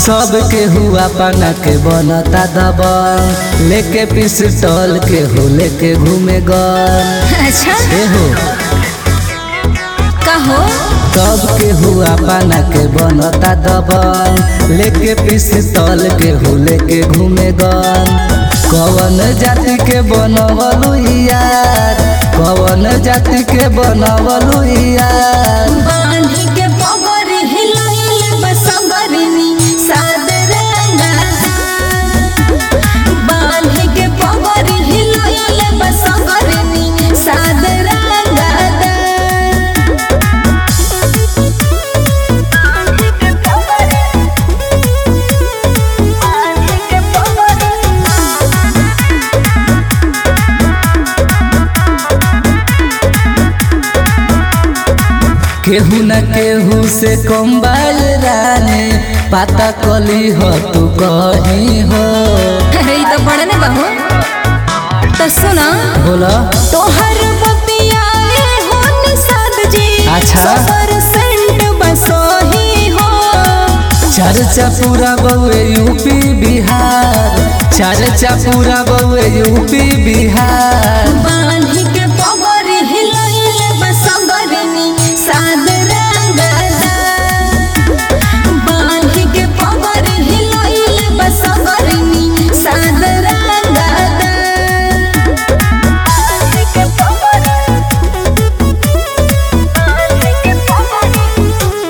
सब के हुआ पाना के बनता दबल लेके पिस्टल के हो लेके घूमे गल अच्छा ए हो कहो सब के हुआ पाना के बनता दबल लेके पिस्टल के हो लेके घूमे गल कवन जाति के बनवलू यार कवन जाति के बनवलू यार बांधी के पगड़ हिलाइले बसंगरनी सादरंगा बांधी के पगड़ हिलाइले बसंगरनी सादरंगा केहू न केहू से कम बाल रानी पाता कली हो तू कहीं हो अरे ई तो पढ़ने बहू तो सुना बोला तोहर बतिया हो निषाद जी अच्छा। सफर सेंट बसोही हो चर्चा पूरा बउए यूपी बिहार चर्चा पूरा बउए यूपी बिहार बांधी के पगड़ हिलाइले बसंगरनी सादरंगा बांधी के पगड़ हिलाइले बसंगरनी सादरंगा बांधी के पगड़ बांधी के पगड़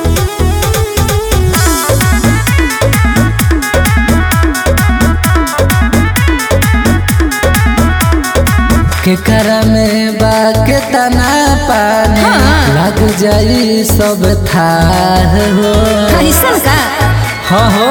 केकरा में बा के तना पानी हाँ। लग जाई सब थाह हो कैसन का हाँ हो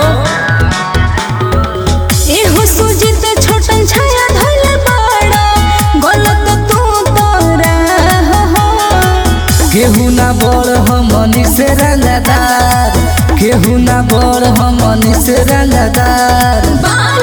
एहो सुजित छोटन छाया धइले बाड़ा गलत तू तोरा हो केहू ना बड़ हमनी से रंगदार केहू ना बड़ हमनी से रंगदार बा